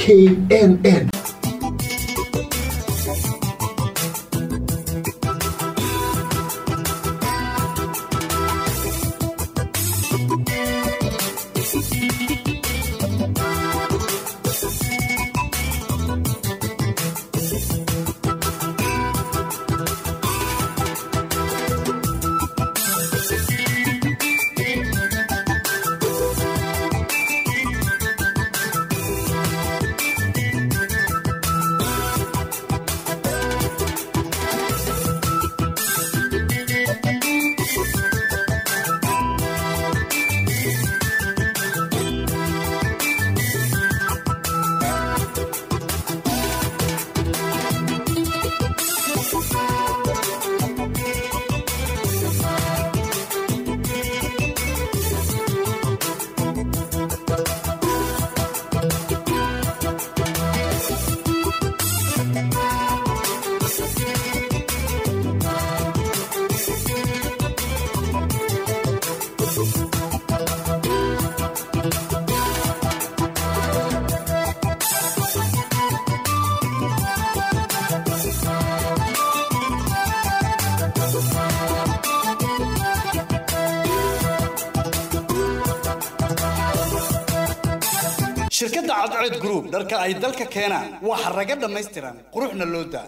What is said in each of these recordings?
k n n shirkadda cadceed group dharka ay dalka keenaan waa xaraga dhammaystiran quruxna loo daa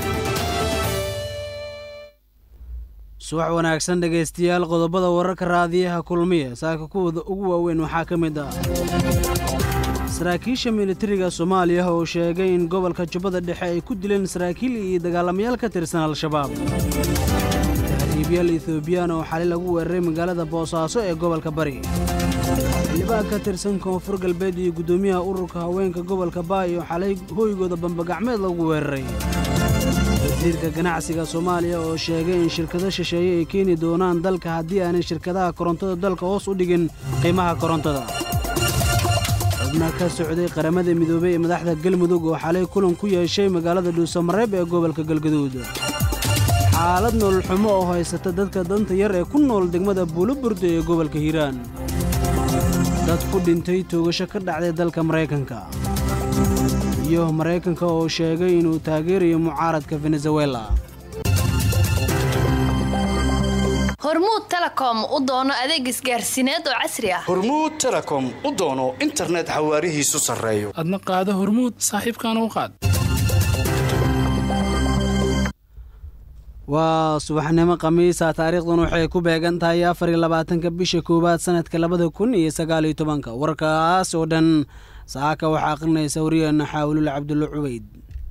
subax wanaagsan dhegaystayaal qodobada wararka raadiyaha kulmiya saaka kuwooda ugu waaweyn waxaa ka mid ah saraakiisha militariga soomaaliya oo sheegay in gobolka jubbada dhexe ay ku dileen saraakiil iyo dagaalamayaal ka tirsan al-shabaab tahriibyaal ethoobiyan oo xali lagu weeraray magaalada boosaaso ee gobolka bari xildhibaan ka tirsan koonfur galbeed iyo guddoomiyaha ururka haweenka gobolka baay oo xalay hooygooda bambagacmeed lagu weeraray wasiirka ganacsiga soomaaliya oo sheegay in shirkado shisheeye ay keeni doonaan dalka haddii aanay shirkadaha korontada dalka hoos u dhigin qiimaha korontada xubna ka socday qaramada midoobey ee madaxda galmudug oo xalay kulan ku yeeshay magaalada dhuusamareeb ee gobolka galgaduud xaalad nolol xumo oo haysata dadka danta yar ee ku nool degmada buuloburda ee gobolka hiiraan dad ku dhintay toogasho ka dhacday dalka maraykanka iyo maraykanka oo sheegay inuu taageerayo mucaaradka venezuela hormuud telecom u doono adeeg isgaarsiineed oo casri ah hormuud telecom u doono internet xawaarihiisu sarreeyo adna qaado hormuud saaxiibkaana u qaad waa subaxnimo khamiisa taariikhdan waxay ku beegan tahay afar iyo labaatanka bisha koowaad sanadka labada kun iyo sagaal iyo tobanka warkaas oo dhan saaka waxaa aqrinaysa wariyeena xaawilul cabdulla cubeyd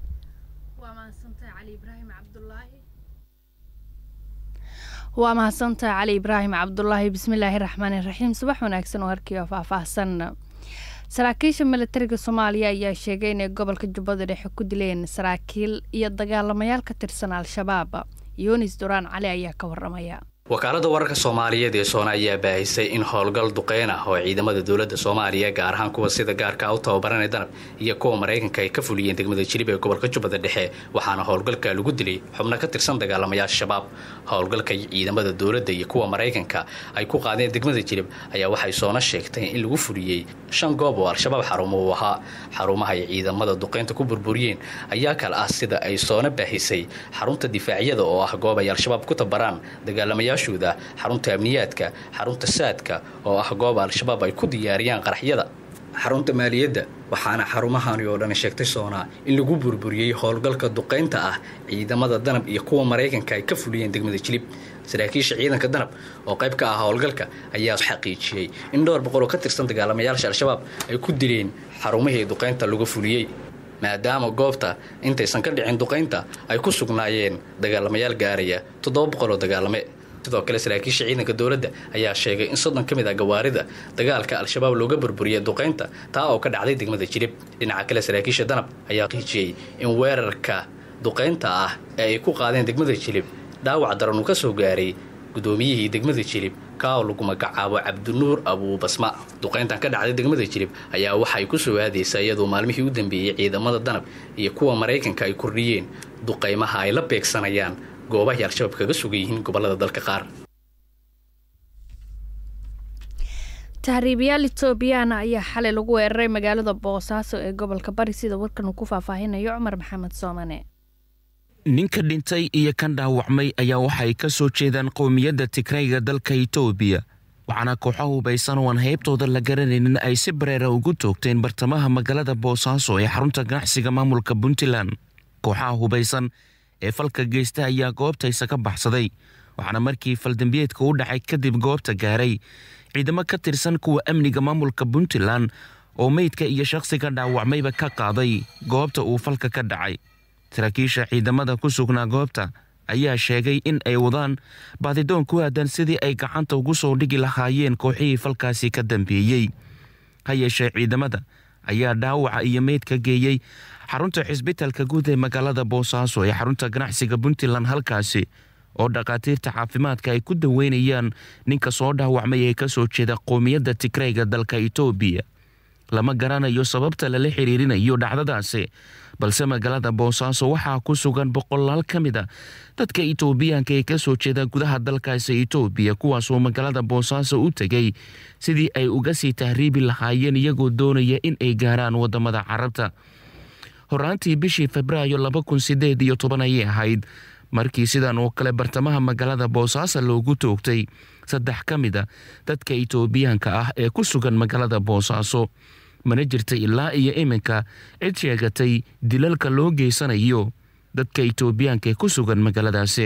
waa mahadsantaha cali ibraahim cabdulaahi bismillaahi raxmaani raxiim subax wanaagsan oo harkii oo faahfaahsan saraakiisha militariga soomaaliya ayaa sheegay inay gobolka jubbada dhexe ku dileen saraakiil iyo dagaalamayaal ka tirsan al-shabaab yunis duraan cali ayaa ka waramaya wakaalada wararka soomaaliyeed ee soona ayaa baahisay in howlgal duqeyn ah oo ciidamada dowladda soomaaliya gaar ahaan kuwa sida gaarka u tababaranay danab iyo kuwa maraykanka ay ka fuliyeen degmada jilib ee gobolka jubbada dhexe waxaana howlgalka lagu dilay xubno ka tirsan dagaalamayaasha shabaab howlgalka ciidamada dowladda iyo kuwa maraykanka ay ku qaadeen degmada jilib ayaa waxay soona sheegtay in lagu fuliyey shan goob oo al-shabaab xarumo uu ahaa xarumaha ay ciidamada duqeynta ku burburiyeen ayaa kale ah sida ay soona baahisay xarunta difaacyada oo ah goob ay al-shabaab ku tabaraan dagaalamayaasha xarunta amniyaadka xarunta saadka oo ah goob al-shabaab ay ku diyaariyaan qaraxyada xarunta maaliyadda waxaana xarumahani oo dhan sheegtay soonaa in lagu burburiyey howlgalka duqaynta ah ciidamada danab iyo kuwa maraykanka ay ka fuliyeen degmada jilib saraakiisha ciidanka danab oo qayb ka ah howlgalka ayaa xaqiijiyey in dhowr boqol oo ka tirsan dagaalamayaasha al-shabaab ay ku dileen xarumihii duqaynta lagu fuliyey maadaama goobta intaysan ka dhicin duqaynta ay ku sugnaayeen dagaalamayaal gaaraya toddoba boqol oo dagaalame sidoo kale saraakiisha ciidanka dowladda ayaa sheegay in soddon ka mid ah gawaarida dagaalka al-shabaab looga burburiyay duqaynta taa oo ka dhacday degmada jilib dhinaca kale saraakiisha danab ayaa qiijiyey in weerarka duqaynta ah ee ay ku qaadeen degmada jilib dhaawac daran uu ka soo gaaray guddoomiyihii degmada jilib kaa oo lagu magacaabo cabdinuur abuubasma duqayntan ka dhacday degmada jilib ayaa waxay ku soo aadaysaa iyadoo maalmihii u dambeeyey ciidamada danab iyo kuwa maraykanka ay kordhiyeen duqaymaha ay la beegsanayaan goobahay al-shabaab kaga sugan yihiin gobolada dalka qaar tahriibayaal etoobiyana ayaa xalay lagu weeraray magaalada boosaaso ee gobolka bari sida warkan uu ku faahfaahinayo cumar maxamed soomane ninka dhintay iyo kan dhaawacmay ayaa waxay ka soo jeedaan qowmiyadda tigrayga dalka itoobiya waxaana kooxo hubaysan oo aan heybtooda la garanaynin ay si bareera ugu toogteen bartamaha magaalada boosaaso ee xarunta ganacsiga maamulka puntland kooxaha hubaysan ee falka geysta ayaa goobtaysa ka baxsaday waxaana markii faldambiyeedka u dhacay kadib goobta gaaray ciidamo ka tirsan kuwa amniga maamulka puntland oo meydka iyo shakhsiga dhaawacmayba ka qaaday goobta uu falka ka dhacay saraakiisha ciidamada ku sugnaa goobta ayaa sheegay in ay wadaan baadidoon ku aadan sidii ay gacanta ugu soo dhigi lahaayeen kooxihii falkaasi ka dambeeyey ha yeeshee ciidamada ayaa dhaawaca iyo meydka geeyey xarunta xisbitalka guud ee magaalada boosaaso ee xarunta ganacsiga puntland halkaasi oo dhakhaatiirta caafimaadka ay ku daweynayaan ninka soo dhaawacmay ee ka soo jeeda qowmiyadda tigrayga dalka itoobiya lama garanayo sababta lala xiriirinayo dhacdadaasi balse magaalada boosaaso waxaa ku sugan boqolaal ka mid a dadka itoobiyaanka ee ka soo jeeda gudaha dalkaasi itoobiya kuwaasoo magaalada boosaaso u tegay sidii ay uga sii tahriibi lahaayeen iyagoo doonaya in ay gaaraan wadamada carabta horaantii bishii febraayo laba kun sideed iyo toban ayay ahayd markii sidan oo kale bartamaha magaalada boosaaso loogu toogtay saddex ka mid a dadka itoobiyaanka ah ee ku sugan magaalada boosaaso mana jirta ilaa iyo iminka cid sheegatay dilalka loo geysanayo dadka itoobiyaanka ee ku sugan magaaladaasi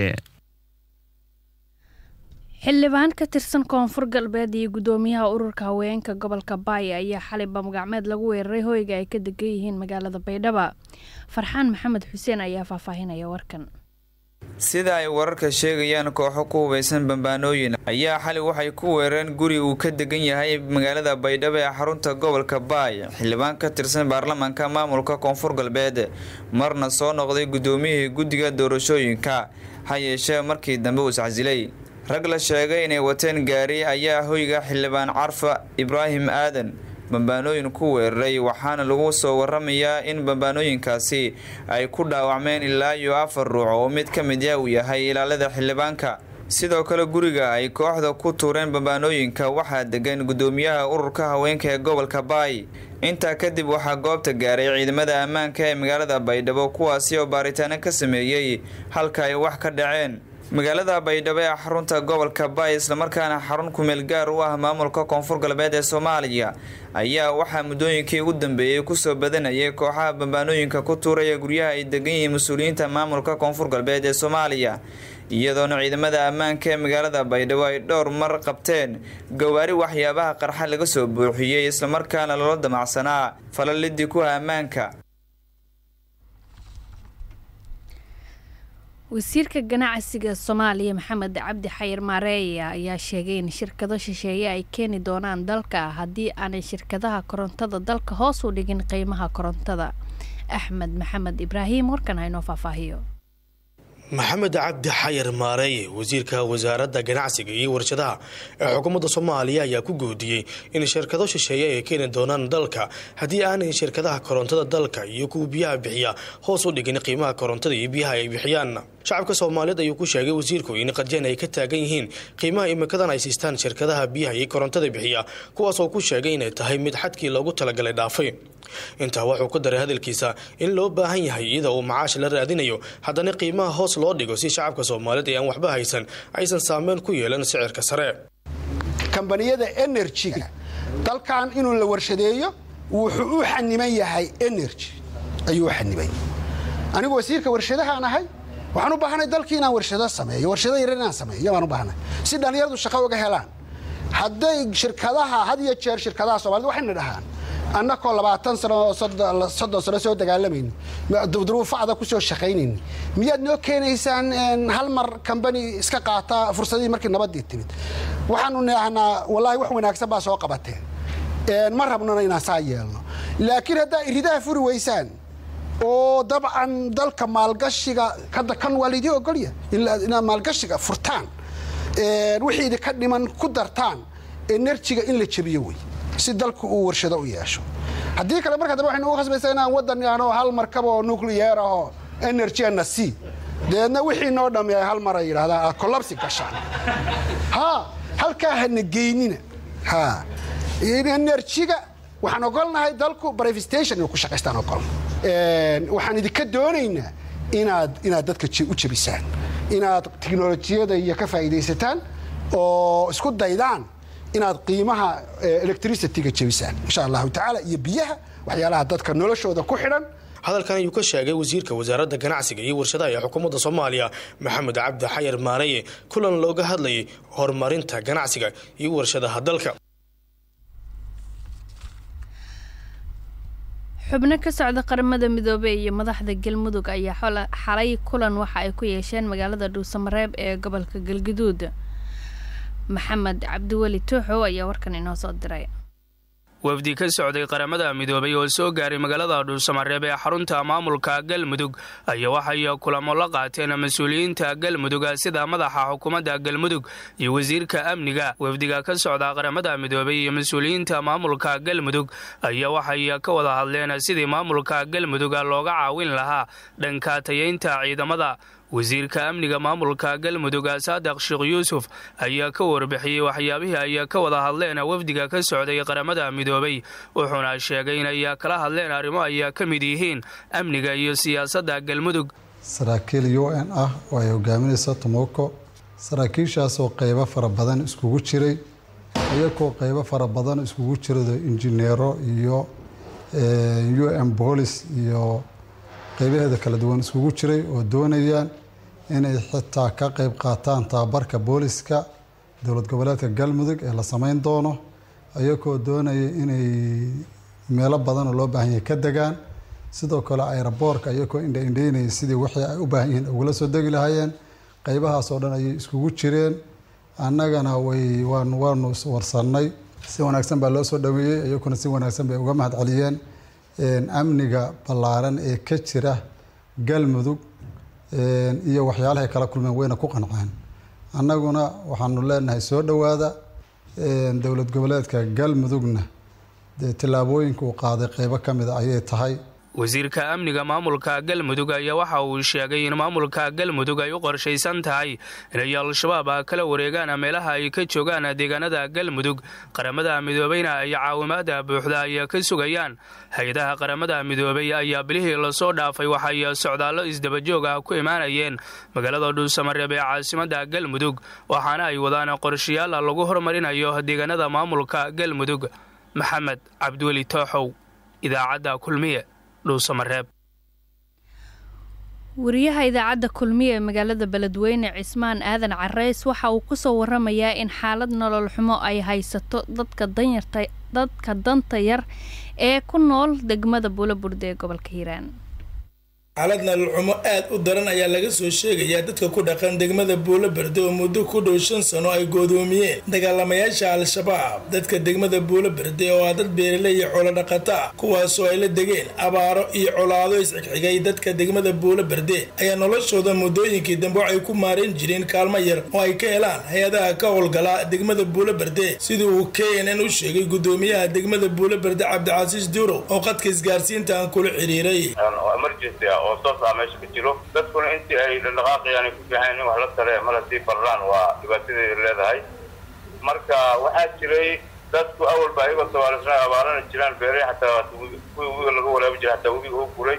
xildhibaan ka tirsan koonfur galbeed iyo guddoomiyaha ururka haweenka gobolka baaya ayaa xalay bamgacmeed lagu weeraray hoyga ay ka degan yihiin magaalada baydhaba farxaan maxamed xuseen ayaa faahfaahinaya warkan sida ay wararka sheegayaan kooxo ku hubaysan bambaanooyin ayaa xali waxay ku weerareen guri uu ka degan yahay magaalada baydhabo ee xarunta gobolka baay xildhibaan ka tirsan baarlamaanka maamulka koonfur galbeed marna soo noqday guddoomiyihii guddiga doorashooyinka ha yeeshee markii dambe uu iscasilay rag la sheegay inay wateen gaari ayaa hoyga xildhibaan carfa ibraahim aadan bambaanooyin ku weeraray waxaana lagu soo waramayaa in bambaanooyinkaasi ay ku dhaawacmeen ilaa iyo afar ruux oo mid ka mid ah uu yahay ilaalada xildhibaanka sidoo kale guriga ay kooxda ku tuureen bambaanooyinka waxaa degan guddoomiyaha ururka haweenka ee gobolka baay intaa kadib waxaa goobta gaaray ciidamada ammaanka ee magaalada baydhabo kuwaasi oo baaritaano ka sameeyey halka ay wax ka dhaceen magaalada baydhabo ee xarunta gobolka baay islamarkaana xarun kumeel gaar u ah maamulka koonfur galbeed ee soomaaliya ayaa waxaa muddooyinkii ugu dambeeyey kusoo badanayay kooxaha bambaanooyinka ku tuuraya guryaha ay degan yihiin mas-uuliyiinta maamulka koonfur galbeed ee soomaaliya iyadoona ciidamada ammaanka ee magaalada baydhabo ay dhowr mar qabteen gawaari waxyaabaha qarxa laga soo buuxiyey islamarkaana loola damacsanaa falalidii kuha ammaanka wasiirka ganacsiga soomaaliya maxamed cabdi xayir maareeya ayaa sheegay in shirkado shisheeye ay keeni doonaan dalka haddii aanay shirkadaha korontada dalka hoos u dhigin qiimaha korontada axmed maxamed ibraahim warkan haynoo faahfaahiyo maxamed cabdi xayir maareeye wasiirka wasaaradda ganacsiga iyo warshadaha ee xukuumadda soomaaliya ayaa ku goodiyey in shirkado shisheeye ay keeni doonaan dalka haddii aanay shirkadaha korontada dalka iyo kuwa biyaha bixiya hoos u dhigin qiimaha korontada iyo biyaha ay bixiyaan shacabka soomaaliyeed ayuu ku sheegay wasiirku in qadyan ay ka taagan yihiin qiimaha imikadan ay siistaan shirkadaha biyaha iyo korontada bixiya kuwaasoo ku sheegay inay tahay mid xadkii loogu talagalay dhaafay intaa wuxuu ku daray hadalkiisa in loo baahan yahay iyada uu macaash la raadinayo haddana qiimaha hoos loo dhigo si shacabka soomaaliyeed ee aan waxba haysan aysan saameyn ku yeelan sicirka sare kambaniyada enerjiga dalkan inuu la warshadeeyo wuxuu u xaniban yahay energy ayuu u xaniban yahay anigu wasiirka warshadahaan ahay waxaan u baahanay dalkii inaan warshado sameeyo warshado yaran inaan sameeyo baan u baahanay si dhallinyaradu shaqo uga helaan hadday shirkadaha had iyo jeer shirkadaha soomaalida waxayna dhahaan annakoo labaatan sano soddon sano soo dagaalamayni duruufacda ku soo shaqaynayni miyaad noo keenaysaan hal mar kambani iska qaata fursadihii markii nabaddii timid waxaanu naahnaa wallaahi wax wanaagsan baa soo qabateen ma rabnona inaan saa yeelno laakiin haddaa iridaha furi weysaan oo dabcan dalka maalgashiga hadda kan waa laydii ogolya inaad maalgashiga furtaan wixii idinka dhiman ku dartaan enerjiga in la jebiyo wey si dalku uu warshado u yeesho haddii kale marka dambe waxaynu ugu khasbaysaa inaan waddan yaano hal markab oo nucleyer ahoo energyna c dabeedna wixii noo dhammi ay hal mar ay yidhahdaan aad collapsi gashaan ha halkaa hana geynina ha enerjiga waxaan ogolnahay dalku brivestation inuu ku shaqaystaan ogolna waxaan idinka doonaynaa inaad inaad dadka u jebisaan inaad tiknolojiyada iyo ka faa'iidaysataan oo isku daydaan inaad qiimaha electricityga jebisaan insha allahu tacaala iyo biyaha waxyaalaha dadka noloshooda ku xidhan hadalkan ayuu ka sheegay wasiirka wasaaradda ganacsiga iyo warshadaha ee xukuumadda soomaaliya maxamed cabdi xayar maareye kulan looga hadlayay horumarinta ganacsiga iyo warshadaha dalka xubno ka socda qaramada midoobey iyo madaxda galmudug ayaa xalay kulan waxa ay ku yeesheen magaalada dhuusamareeb ee gobolka galguduud maxamed cabdiweli tuuxow ayaa warkan inoo soo diray wafdi ka socday qaramada midoobay oo soo gaaray magaalada dhuusamareeb ee xarunta maamulka galmudug ayaa waxay kulamo la qaateen mas-uuliyiinta galmudug sida madaxa xukuumadda galmudug iyo wasiirka amniga wafdiga ka socda qaramada midoobay iyo mas-uuliyiinta maamulka galmudug ayaa waxay ka wada hadleen sidii maamulka galmudug looga caawin lahaa dhanka tayeynta ciidamada wasiirka amniga maamulka galmudug saadaq sheekh yuusuf ayaa ka warbixiyey waxyaabihii ay ka wada hadleen wafdiga ka socday qaramada midoobay wuxuuna sheegay inay kala hadleen arrimo ay ka mid yihiin amniga iyo siyaasadda galmudug saraakiil u n ah oo ay hogaaminaysa tomoko saraakiishaasoo qeybo fara badan iskugu jiray iyagoo qeybo fara badan iskugu jirado injineero iyo u n boolis iyo qeybaheeda kala duwan iskugu jiray oo doonayaan inay xitaa ka qeyb qaataan tababarka booliska dowlad goboleedka galmudug ee la sameyn doono iyagoo doonaya inay meelo badanoo loo baahan yahay ka degaan sidoo kale ayraboorka iyagoo indhaindhaynaya sidii wixii ay u baahan yihiin ugula soo degi lahaayeen qeybahaasoo dhan ayay iskugu jireen annagana way waan waanu warsanay si wanaagsan baa loo soo dhaweeyey iyaguna si wanaagsan bay uga mahad celiyeen amniga ballaaran ee ka jira galmudug iyo waxyaalahay kala kulmeen wayna ku qanceen annaguna waxaanu leenahay soo dhowaada dowlad goboleedka galmudugna dee tillaabooyinka uu qaaday qeybo ka mida ayay tahay wasiirka amniga maamulka galmudug ayaa waxa uu sheegay in maamulka galmudug ay u qorshaysan tahay inay al-shabaab kala wareegaan meelaha ay ka joogaan deegaanada galmudug qaramada midoobeyna ay caawimaada buuxda ay ka sugayaan hay-adaha qaramada midoobey ayaa bilihii lasoo dhaafay waxay socdaallo isdabajoog ah ku imaanayeen magaalada dhuusamareeb ee caasimada galmudug waxaana ay wadaan qorshayaal lagu horumarinayo deegaanada maamulka galmudug maxamed cabdiweli tooxow idaacadda kulmiye wariyaha idaacadda kulmiye ee magaalada beledweyne cismaan aadan careys waxa uu ku soo waramayaa in xaalad nolol xumo ay haysato dadka danyarta dadka danta yar ee ku nool degmada buulaburde ee gobolka hiiraan xaalad nolol xumo aad u daran ayaa laga soo sheegayaa dadka ku dhaqan degmada buulo berde oo muddo ku dhow shan sano ay goodoomiyeen dagaalamayaasha al-shabaab dadka degmada buulo berde oo ah dad beeraley iyo xoolo dhaqato ah kuwaasoo ay la degeen abaaro iyo colaado isxigxigay dadka degmada buulo berde ayaa noloshooda muddooyinkii dambe waxay ku maareen jireen kaalmo yar oo ay ka helaan hay-adaha ka howlgala degmada buulo berde sidii uu k n n u sheegay gudoomiyaha degmada buulo berde cabdicasiis duurow oo qadka isgaarsiinta aan kula xiriiray oo soos ah meesha ka jiro dadkuna intii ay dhaqaaqayaan ay ku fiican in wax la tare mar haddii barlaan waa dhibaatadeeda leedahay marka waxaa jiray dadku awalba ayagoo tabaalisna abaarana jiraan beere xataa kuwii webiga laga walaabi jiray xataa webiga u guray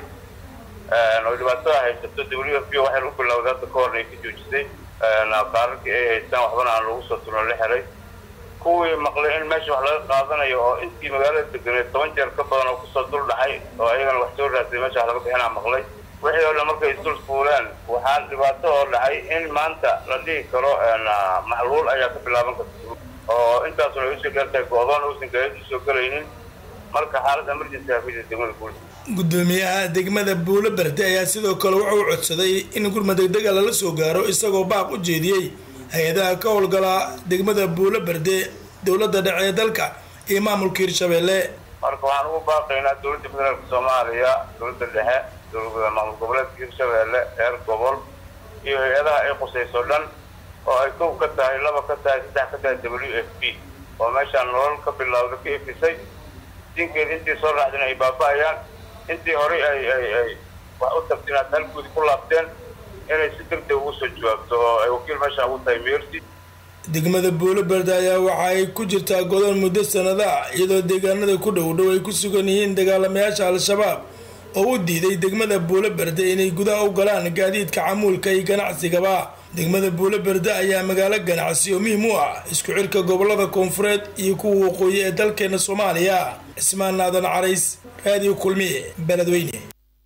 oo dhibaatada haysato w f b waxay u bilowday hadda ka horna ay ka joojisay qaararkii ay haystaan waxbana aan lagu soo turno la xiray kuwii maqlay in meesha wax laga qaadanayo oo intii magaalada deganeed toban jeer ka badan oo kusoo dul dhacay oo ayagana wax soo raasay meesha wax laga bixinaa maqlay wixii oo dhan markay isdul fuuleen waxaa dhibaato oo dhacay in maanta la dhihi karo maxluul ayaa ka bilaaban karta oo intaasuna ay usoo gaartahay go-doon uusan gareed usoo gelaynin marka xaalad emergency hafida degmada guul gudoomiyaha degmada buulo berde ayaa sidoo kale wuxuu codsaday in gurma degdega lala soo gaaro isagoo baaq u jeediyey hay-adaha ka howlgala degmada buulo berde dowladda dhexe ee dalka iyo maamulka hirshabeelle marka waxaan ugu baaqaynaa dowladda federaalka soomaaliya dowladda dhexe maamul goboleedka hirshabeelle reer gobol iyo hay-adaha ay qusayso dhan oo ay kow ka tahay laba ka tahay saddex ka tahay w f b oo meeshaan nolol ka bilowda ka ifisay dinkeed intii soo raacdeen ay baaba-ayaan intii horey ay ay ay wax u tagteen aad halguudi ku laabteen inay si degdeg ugu soo jawaabto oo ay wakiil meeshaan ugu tahay meersi degmada buulaberde ayaa waxa ay ku jirtaa godon muddo sanada ah iyadoo deegaanada ku dhow dhow ay ku sugan yihiin dagaalamayaasha al-shabaab oo u diiday degmada buulaberde inay gudaha u galaan gaadiidka camuulka iyo ganacsigaba degmada buulaberde ayaa magaalo ganacsi oo muhiim u ah isku xirka gobolada koonfureed iyo kuwa waqooyi ee dalkeena soomaaliya cismaan naadan carays raadiyo kulmiye beledweyne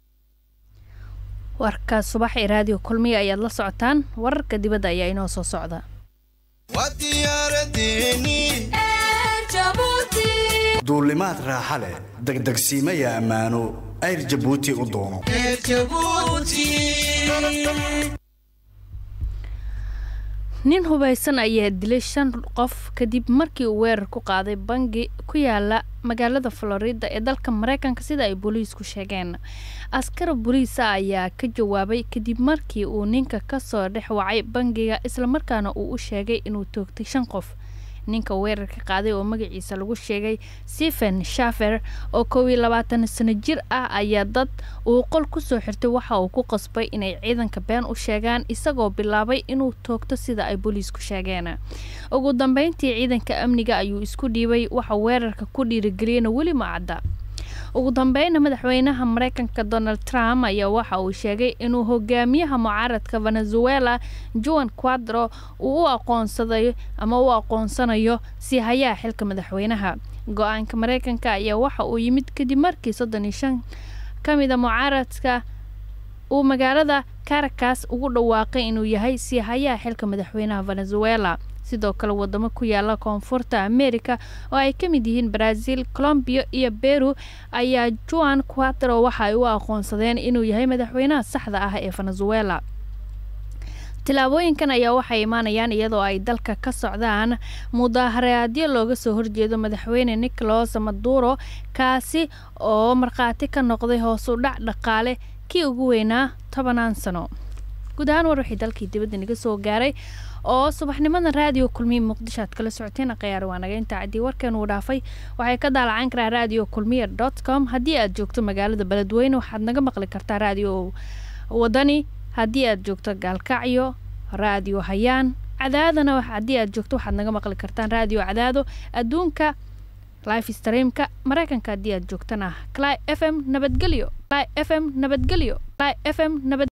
warka subax ee raadiyo kulmiya ayaad la socotaan wararka dibadda ayaa inoo soo socda duulimaad raaxa leh degdegsiimaya ammaano ayr jabuuti u doono nin hubaysan ayaa dilay shan qof kadib markii uu weerar ku qaaday bangi ku yaala magaalada florida ee dalka mareykanka sida ay booliisku sheegeen askar booliisa ayaa ka jawaabay kadib markii uu ninka kasoo dhex wacay bangiga islamarkaana uu u sheegay inuu toogtay shan qof ninka weerarka qaaday oo magaciisa lagu sheegay stephen shafer oo kow iyo labaatan sano jir ah ayaa dad uu qol kusoo xirtay waxa uu ku qasbay inay ciidanka been u sheegaan isagoo bilaabay inuu toogto sida ay booliisku sheegeen ugu dambeyntii ciidanka amniga ayuu isku dhiibay waxa weerarka ku dhiirigeliyana weli ma cadda ugu dambeyna madaxweynaha mareykanka donald trump ayaa waxa uu sheegay inuu hogaamiyaha mucaaradka venezuela juan quadro uu u aqoonsaday ama u aqoonsanayo si hayaa xilka madaxweynaha go-aanka mareykanka ayaa waxa uu yimid kadib markii soddon iyo shan ka mida mucaaradka uu magaalada caracas ugu dhawaaqay inuu yahay si hayaa xilka madaxweynaha venezuela sidoo kale wadamo ku yaala koonfurta america oo ay ka mid yihiin brazil colombia iyo beru ayaa juan quatro waxa ay u aqoonsadeen inuu yahay madaxweynaha saxda ah ee venezuela tilaabooyinkan ayaa waxay imaanayaan iyadoo ay dalka ka socdaan mudaharaadyo looga soo horjeedo madaxweyne nicolas maduro kaasi oo markhaati ka noqday hoos u dhac dhaqaale kii ugu weynaa tobanaan sano guud ahaan war wixii dalkii dibadda naga soo gaaray oo subaxnimada raadiyo kulmiya muqdisho aad kala socoteen khiyaar waa naga intaa caddii warkan uu dhaafay waxay ka daalacan karaa radio kulmiya dot com haddii aad joogto magaalada beledweyne waxaad naga maqli kartaa raadiyo wadani haddii aad joogto gaalkacyo raadiyo hayaan cadaadana haddii aad joogto waxaad naga maqli kartaan raadiyo cadaado adduunka life streamka mareykanka haddii aad joogtana cli f m nabadgelyo cli f m nabadgelyo cli f m nabad